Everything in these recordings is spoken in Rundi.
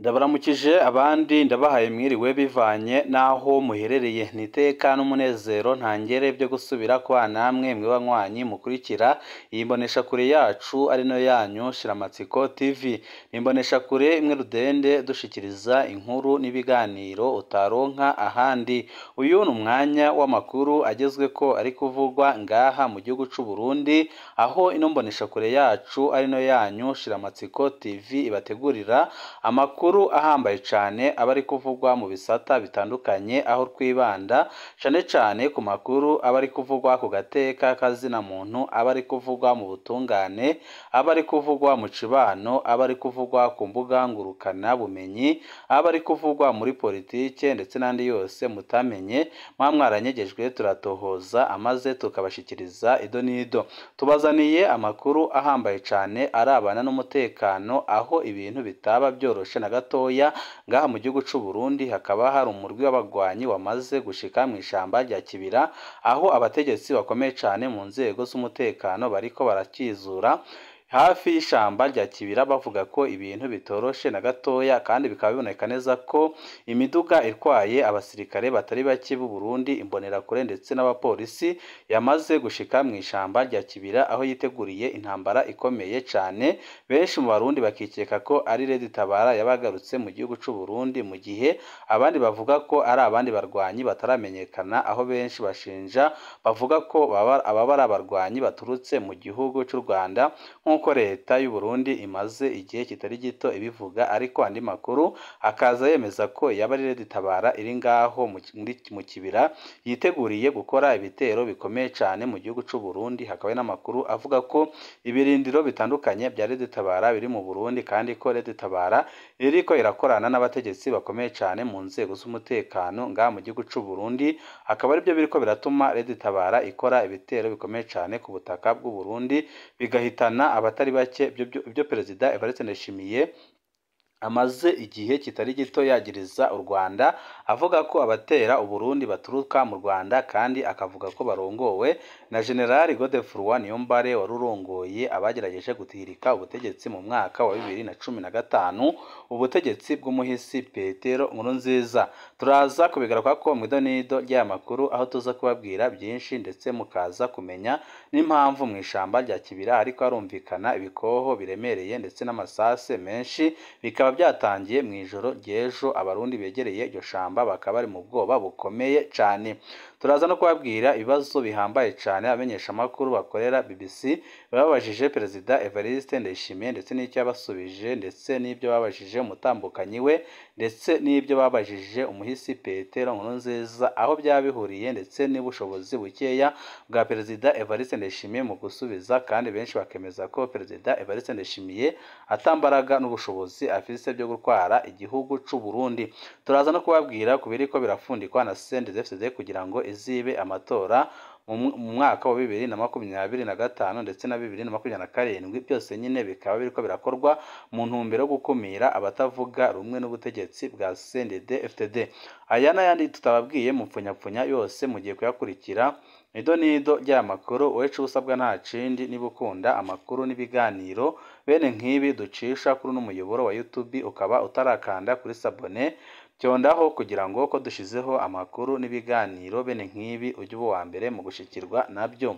ndabaramukije abandi ndabahaye mwiriwe bivanye n'aho muherereye ni iteka n'umunezero ntangere byo gusubira kwa namwe mwe banywanyi mukurikira iyi mboneshakure yacu ari nayo yanyu shiramatsiko tv ni imboneshakure imwe rudende dushikiriza inkuru n'ibiganiro utaronka ahandi uyu ni umwanya w'amakuru agezwe ko ari kuvugwa ngaha mu gihugu c'u Burundi aho ino mboneshakure yacu ari nayo yanyu shiramatsiko tv ibategurira amakuru amakuru ahambaye cyane aba ari kuvugwa mu bisata bitandukanye aho twibanda cyane cyane ku makuru aba ari kuvugwa ku gateka kazina muntu aba ari kuvugwa mu butungane aba ari kuvugwa mu cibano aba ari kuvugwa ku mbuga ngurukana bumenyi aba ari kuvugwa muri politike ndetse n'andi yose mutamenye mwa mwaranyegejwe turatohoza amaze tukabashikiriza ido n'ido tubazaniye amakuru ahambaye cyane arabana n'umutekano aho ibintu bitaba byoroshe na gatoya ngaha mu gihugu c'u Burundi hakaba hari umurwi w'abagwanyi wamaze gushika mu ishamba rya Kibira aho abategetsi bakomeye cyane mu nzego z'umutekano bariko barakizura hafi y'ishamba rya Kibira bavuga ko ibintu bitoroshe na gatoya kandi bikaba biboneka neza ko imiduga itwaye abasirikare batari bake b'u Burundi imbonerakure ndetse n'abapolisi yamaze gushika mu ishamba rya Kibira aho yiteguriye intambara ikomeye cyane benshi mu barundi bakikeka ko ari Red Tabara yabagarutse mu gihugu c'u Burundi mu gihe abandi bavuga ko ari abandi barwanyi bataramenyekana aho benshi bashinja bavuga ko baba ari abarwanyi baturutse mu gihugu c'u Rwanda nk'uko leta y'u Burundi imaze igihe kitari gito ibivuga ariko andi makuru akaza yemeza ko yaba ari Red Tabara iri ngaho mu kibira yiteguriye gukora ibitero bikomeye cyane mu gihugu c'u Burundi hakaba n'amakuru avuga ko ibirindiro bitandukanye bya Red Tabara biri mu Burundi kandi ko Red Tabara iriko irakorana n'abategetsi bakomeye cyane mu nzego z'umutekano ngaha mu gihugu c'u Burundi akaba aribyo biriko biratuma Red Tabara ikora ibitero bikomeye cyane ku butaka bw'u Burundi bigahitana abatari bake ibyo perezida Evariste Ndayishimiye amaze igihe kitari gito yagiriza u Rwanda avuga ko abatera Uburundi baturuka mu Rwanda kandi akavuga ko barongowe na General Godefroid Niyombare wari urongoye abagerageje gutirika ubutegetsi mu mwaka wa bibiri na cumi na gatanu ubutegetsi bw'umuhisi Petero Nkurunziza turaza kubigaruka ko mu idonido ry'aya makuru aho tuza kubabwira byinshi ndetse mukaza kumenya n'impamvu mu ishamba rya Kibira ariko harumvikana ibikoho biremereye ndetse n'amasase menshi bikaba byatangiye mu ijoro ry'ejo abarundi begereye iryo shamba bakaba bari mu bwoba bukomeye cyane turaza no kubabwira ibibazo bihambaye cyane abamenyesha amakuru bakorera BBC babajije perezida Evariste Ndayishimiye ndetse n'icyo yabasubije ndetse n'ibyo babajije umutambukanyi we ndetse n'ibyo babajije umuhisi Petero Nkurunziza aho byaba bihuriye ndetse n'ubushobozi bukeya bwa perezida Evariste Ndayishimiye mu gusubiza kandi benshi bakemeza ko perezida Evariste Ndayishimiye atambaraga n'ubushobozi afise byo gutwara igihugu c'u Burundi turaza no kubabwira ku biriko birafundikwa na CNDD-FDD kugira ngo izibe amatora mu mwaka wa bibiri na makumyabiri na gatanu ndetse na bibiri na makumyabiri na karindwi byose nyine bikaba biriko birakorwa mu ntumbero yo gukumira abatavuga rumwe n'ubutegetsi bwa CNDD-FDD aya n'ayandi tutababwiye mu mpfunyapfunya yose mugiye kuyakurikira nido nido ry'aya makuru wecu usabwa nta kindi niba ukunda amakuru n'ibiganiro bene nk'ibi ducisha kuri uno muyoboro wa YouTube ukaba utarakanda kuri sabone byondaho kugira ngo ko dushizeho amakuru n'ibiganiro bene nk'ibi ujye uba uwa mbere mu gushikirwa nabyo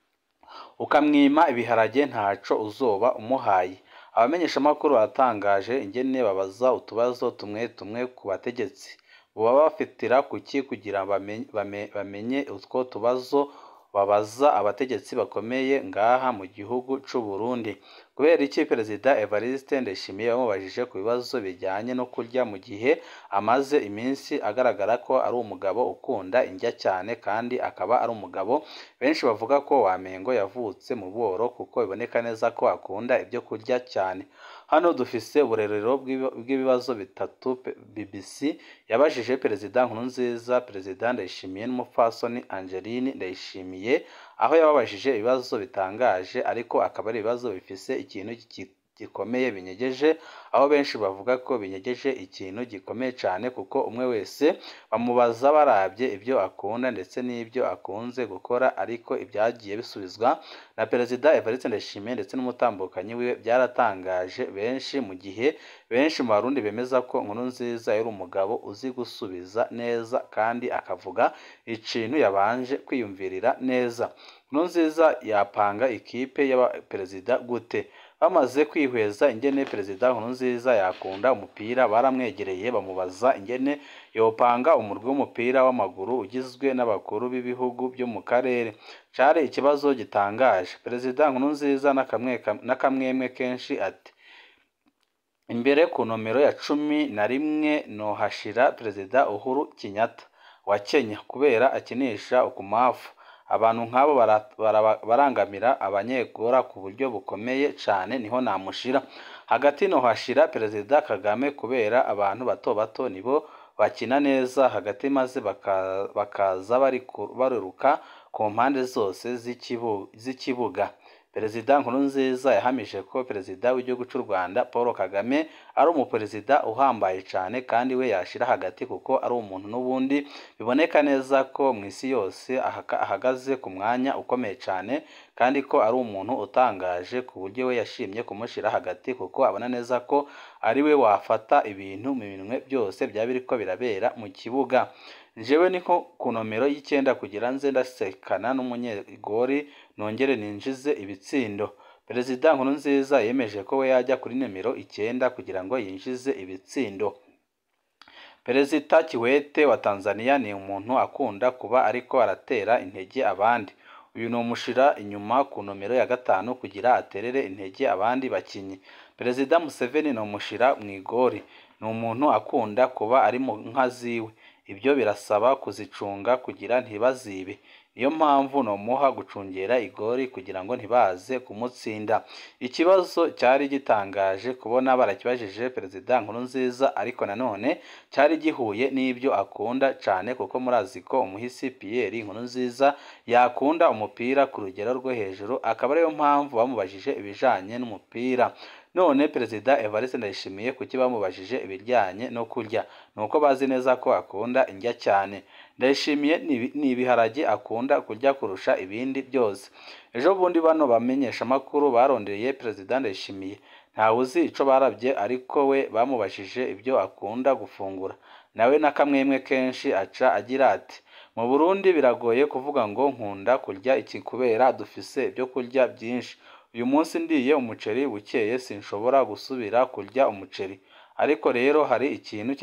ukamwima ibiharage ntaco uzoba umuhaye abamenyeshamakuru batangaje ingene babaza utubazo tumwe tumwe ku bategetsi baba bafatira kuki kugira bamenye utwo tubazo babaza abategetsi bakomeye ngaha mu gihugu c'u Burundi kubera iki perezida Evariste Ndayishimiye bamubajije ku bibazo bijyanye no kurya mu gihe amaze iminsi agaragara ko ari umugabo ukunda indya cyane kandi akaba ari umugabo benshi bavuga ko wamengo yavutse mu bworo kuko biboneka neza ko akunda ibyo kurya cyane hano dufise uburerero bw'ibibazo bitatu BBC yabajije perezida Nkurunziza perezida Ndayishimiye n'umupfasoni Angeline Ndayishimiye aho yababajije ibibazo bitangaje ariko akaba ari ibibazo bifise ikintu gikomeye binyegeje aho benshi bavuga ko binyegeje ikintu gikomeye cyane kuko umwe wese bamubaza barabye ibyo akunda ndetse n'ibyo akunze gukora ariko ibyagiye bisubizwa na perezida Evariste Ndayishimiye ndetse n'umutambukanyi wiwe byaratangaje benshi mu gihe benshi mu barundi bemeza ko Nkurunziza yari umugabo uzi gusubiza neza kandi akavuga ikintu yabanje kwiyumvirira neza Nkurunziza yapanga ikipe y'abaperezida gute bamaze kwihweza ingene perezida Nkurunziza yakunda umupira baramwegereye bamubaza ingene yopanga umurwi w'umupira w'amaguru ugizwe n'abakuru b'ibihugu byo mu karere cari ikibazo gitangaje perezida Nkurunziza n'akamwemwe kenshi ati imbere ku nomero ya cumi na rimwe nohashira perezida Uhuru Kenyatta wa Kenya kubera akinisha ukumafu abantu nk'abo barangamira abanyegora ku buryo bukomeye cyane niho namushira hagati nohashira perezida Kagame kubera abantu bato bato nibo bakina neza hagati maze bakaza baruruka ku mpande zose z'ikibuga perezida Nkurunziza yahamije ko perezida w'igihugu cy'u Rwanda Paul Kagame ari umuperezida uhambaye cyane kandi we yashira hagati kuko ari umuntu n'ubundi biboneka neza ko mu isi yose ahagaze ku mwanya ukomeye cyane kandi ko ari umuntu utangaje ku buryo we yashimye kumushyira hagati kuko abona neza ko ari we wafata ibintu mu minwe byose byaba biriko birabera mu kibuga njyewe niko ku nomero y'icyenda kugira nze ndasekana n'umunyegori nongere ninjize ibitsindo perezida Nkurunziza yemeje ko we yajya kuri nimero icyenda kugira ngo yinjize ibitsindo perezida Kiwete wa Tanzania ni umuntu akunda kuba ariko aratera intege abandi uyu ni umushira inyuma ku nomero ya gatanu kugira aterere intege abandi bakinnyi perezida Museveni ni umushira mu igori ni umuntu akunda kuba ari mu nka ziwe ibyo birasaba kuzicunga kugira ntibazibe niyo mpamvu nomuha gucungera igori kugira ngo ntibaze kumutsinda ikibazo cyari gitangaje kubona barakibajije perezida Nkurunziza ariko nanone cyari gihuye n'ibyo akunda cyane kuko murazi ko umuhisi Pierre Nkurunziza yakunda umupira ku rugero rwo hejuru akaba ariyo mpamvu bamubajije ibijanye n'umupira none perezida Evariste Ndayishimiye kuki bamubajije ibijyanye no kurya nuko bazi neza ko akunda indya cyane Ndayishimiye ni ibiharage akunda kurya kurusha ibindi byose ejo bundi bano bamenyesha amakuru barondeye perezida Ndayishimiye ntawe uzi ico barabye ariko we bamubajije ibyo akunda gufungura nawe n'akamwemwe kenshi aca agira ati mu Burundi biragoye kuvuga ngo nkunda kurya iki kubera dufise ibyo kurya byinshi uyu munsi ndiye umuceri bukeye sinshobora gusubira kurya umuceri ariko rero hari ikintu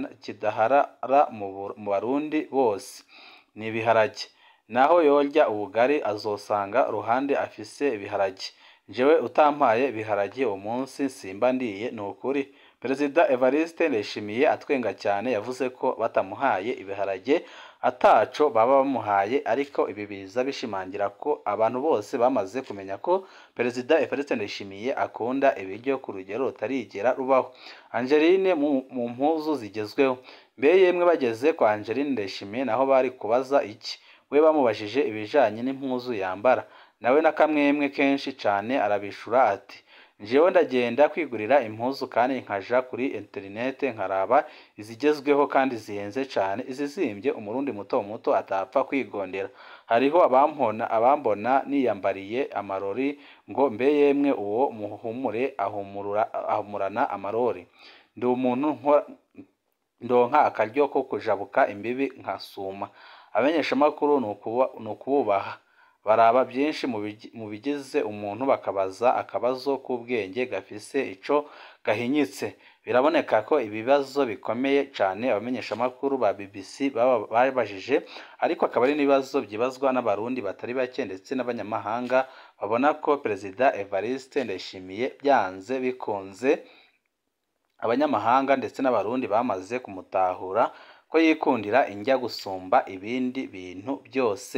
kidaharara mu barundi bose ni ibiharage naho yorya ubugari azosanga ruhande afise ibiharage njyewe utampaye ibiharage uwo munsi simba ndiye ni ukuri perezida Evariste Ndayishimiye atwenga cyane yavuze ko batamuhaye ibiharage ataco baba bamuhaye ariko ibi biza bishimangira ko abantu bose bamaze kumenya ko perezida Evariste Ndayishimiye akunda ibiryo ku rugero rutarigera rubaho Angeline mu mpuzu zigezweho mbe yemwe bageze kwa Angeline Ndayishimiye naho bari kubaza iki we bamubajije ibijanye n'impuzu yambara nawe n'akamwemwe kenshi cyane arabishura ati njyewe ndagenda kwigurira impuzu kandi nkaja kuri interinete nkaraba izigezweho kandi zihenze cyane izizimbye umurundi muto muto atapfa kwigondera hariho abampona abambona niyambariye amarori ngo mbe yemwe uwo muhumure ahumurana amarori ndi umuntu ndonka akaryo ko kujabuka imbibi nkasuma abamenyeshamakuru ni ukububaha baraba byinshi mu bigize umuntu bakabaza akabazo k'ubwenge gafise ico gahinyitse biraboneka ko ibibazo bikomeye cyane abamenyeshamakuru ba BBC babajije ariko akaba ari n'ibibazo byibazwa n'abarundi batari bake ndetse n'abanyamahanga babona ko perezida Evariste Ndayishimiye byanze bikunze abanyamahanga ndetse n'abarundi bamaze kumutahura ko yikundira injya gusumba ibindi bintu byose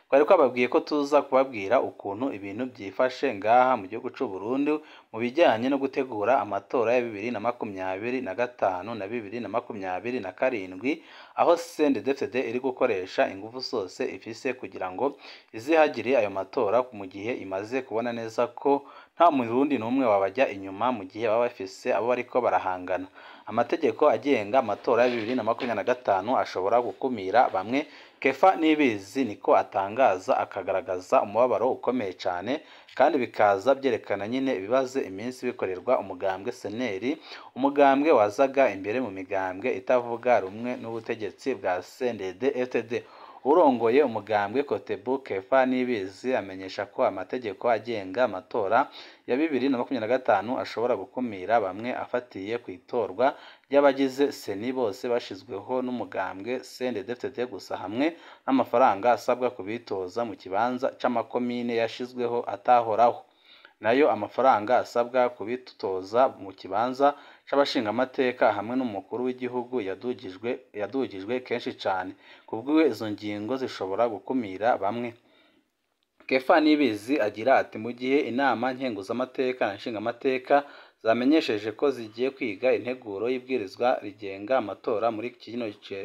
twari twababwiye ko tuza kubabwira ukuntu ibintu byifashe ngaha mu gihugu cy'u Burundi mu bijyanye no gutegura amatora ya bibiri na makumyabiri na gatanu na bibiri na makumyabiri na karindwi aho CNDD-FDD iri gukoresha ingufu zose ifise kugira ngo izihagire ayo matora mu gihe imaze kubona neza ko nta murundi n'umwe wabajya inyuma mu gihe baba bafise abo bariko barahangana amategeko agenga amatora ya bibiri na makumyabiri na gatanu ashobora gukumira bamwe kefa nibizi niko atangaza akagaragaza umubabaro ukomeye cyane kandi bikaza byerekana nyine ibibazo iminsi bikorerwa umugambwe seneri umugambwe wazaga imbere mu migambwe itavuga rumwe n'ubutegetsi bwa CNDD FDD urongoye umugambwe Kotebu Kefa Nibizi amenyesha ko amategeko agenga amatora ya bibiri na makumyabiri na gatanu ashobora gukumira bamwe afatiye ku itorwa ry'abagize seni bose bashyizweho n'umugambwe CNDD-FDD gusa hamwe n'amafaranga asabwa kubitoza mu kibanza c'amakomine yashizweho atahoraho nayo amafaranga asabwa kubitoza mu kibanza c'abashingamateka hamwe n'umukuru w'igihugu yadugijwe yadugijwe kenshi cyane kubwiwe izo ngingo zishobora gukumira bamwe Kefa Nibizi agira ati mu gihe inama nkenguzamateka na nshingamateka zamenyesheje ko zigiye kwiga integuro y'ibwirizwa rigenga amatora muri kino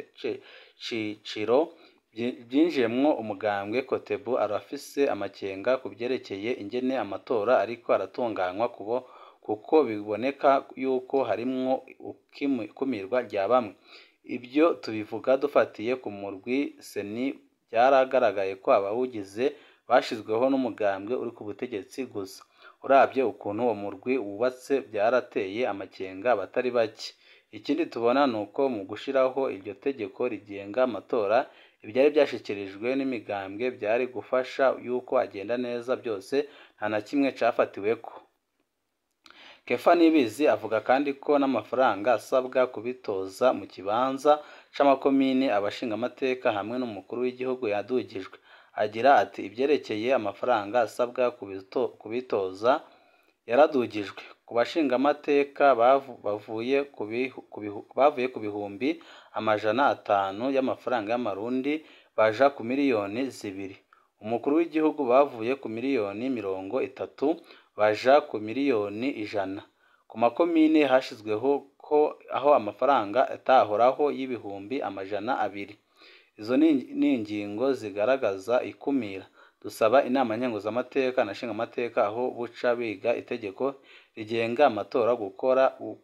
ciciro byinjiyemwo umugambwe Kotebu arafise amakenga ku byerekeye ingene amatora ariko aratunganywa kubo kuko biboneka yuko harimwo ikumirwa rya bamwe ibyo tubivuga dufatiye ku murwi seni byaragaragaye ko abawugize bashyizweho n'umugambwe uri ku butegetsi gusa urabye ukuntu uwo murwi wubatse byarateye amakenga abatari bake ikindi tubona ni uko mu gushyiraho iryo tegeko rigenga amatora ibyari byashyikirijwe n'imigambwe byari gufasha yuko agenda neza byose nta na kimwe cyafatiweko kefa nibizi avuga kandi ko n'amafaranga asabwa kubitoza mu kibanza c'amakomine abashingamateka hamwe n'umukuru w'igihugu yadugijwe agira ati ibyerekeye amafaranga asabwa kubitoza yaradugijwe ku bashingamateka bavuye bavuye ku bihumbi amajana atanu y'amafaranga y'amarundi baja ku miliyoni zibiri umukuru w'igihugu bavuye ku miliyoni mirongo itatu baja ku miliyoni ijana ku makomine hashyizweho ko aho amafaranga atahoraho y'ibihumbi amajana abiri izo ni ingingo zigaragaza ikumira dusaba inama nkenguzamateka na nshingamateka aho buca biga itegeko rigenga amatora gukora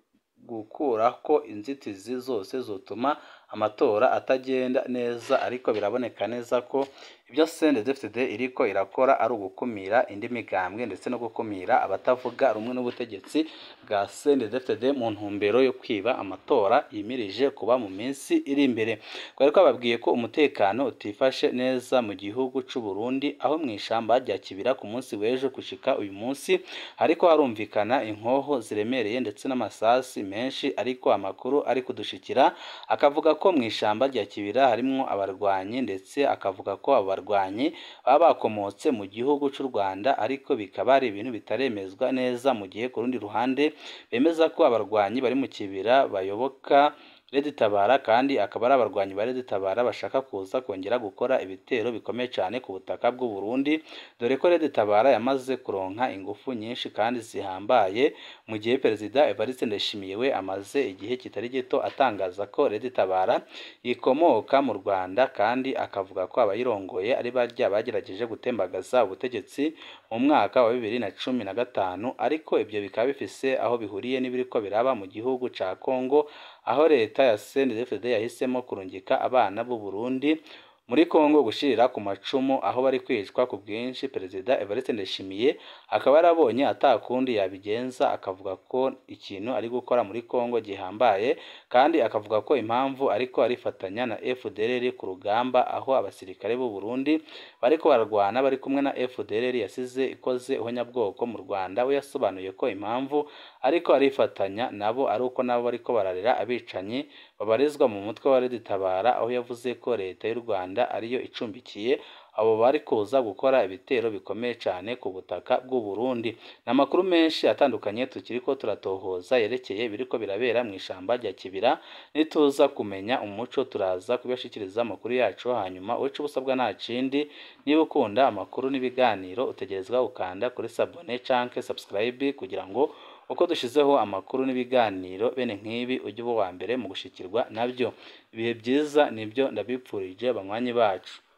gukura ko inzitizi zose zotuma amatora atagenda neza ariko biraboneka neza ko ibyo CNDD-FDD iriko irakora ari ugukumira indi migambwe ndetse no gukumira abatavuga rumwe n'ubutegetsi bwa CNDD-FDD mu ntumbero yo kwiba amatora yimirije kuba mu minsi iri imbere twari twababwiye ko umutekano utifashe neza mu gihugu c'u Burundi aho mu ishamba rya Kibira ku munsi w'ejo gushika uyu munsi ariko harumvikana inkoho ziremereye ndetse n'amasasi menshi ariko amakuru ari kudushikira akavuga ko mu ishamba rya Kibira harimwo abarwanyi ndetse akavuga ko abo barwanyi baba bakomotse mu gihugu cy'u Rwanda ariko bikaba ari ibintu bitaremezwa neza mu gihe ku rundi ruhande bemeza ko abarwanyi bari mu Kibira bayoboka Red Tabara kandi akaba ari abarwanyi ba Red Tabara bashaka kuza kongera gukora ibitero bikomeye cyane ku butaka bw'u Burundi dore ko Red Tabara yamaze kuronka ingufu nyinshi kandi zihambaye mu gihe Perezida Evariste Ndayishimiye we amaze igihe kitari gito atangaza ko Red Tabara ikomoka mu Rwanda kandi akavuga ko abayirongoye ari barya bagerageje gutembagaza ubutegetsi mu mwaka wa bibiri na cumi na gatanu ariko ibyo bikaba bifise aho bihuriye n'ibiriko biraba mu gihugu ca Kongo aho leta ya CNDD-FDD yahisemo kurungika abana b'u Burundi muri Kongo gushirira ku macumu aho bari kwicwa ku bwinshi Perezida Evariste Ndayishimiye akaba yarabonye atakundi yabigenza akavuga ko ikintu ari gukora muri Kongo gihambaye kandi akavuga ko impamvu ariko arifatanya na FDLR ku rugamba aho abasirikare b'u Burundi bariko bararwana bari kumwe na FDLR yasize ikoze ihonyabwoko mu Rwanda we yasobanuye ko impamvu ariko arifatanya nabo ari uko nabo bariko bararera abicanyi babarizwa mu mutwe wa Red Tabara aho yavuze ko leta y'u Rwanda Rwanda ariyo icumbikiye abo bari kuza gukora ibitero bikomeye cyane ku butaka bw'u Burundi ni amakuru menshi atandukanye tukiri ko turatohoza yerekeye ibiriko birabera mu ishyamba rya Kibira nituza kumenya umuco turaza kubashikiriza amakuru yacu hanyuma uce ubusabwa nta kindi niba ukunda amakuru n'ibiganiro utegerezwa gukanda kuri sabone canke subscribe kugira ngo uko dushizeho amakuru n'ibiganiro bene nk'ibi ujye uba uwa mbere mu gushikirwa nabyo ibihe byiza nibyo ndabipfurije banywanyi bacu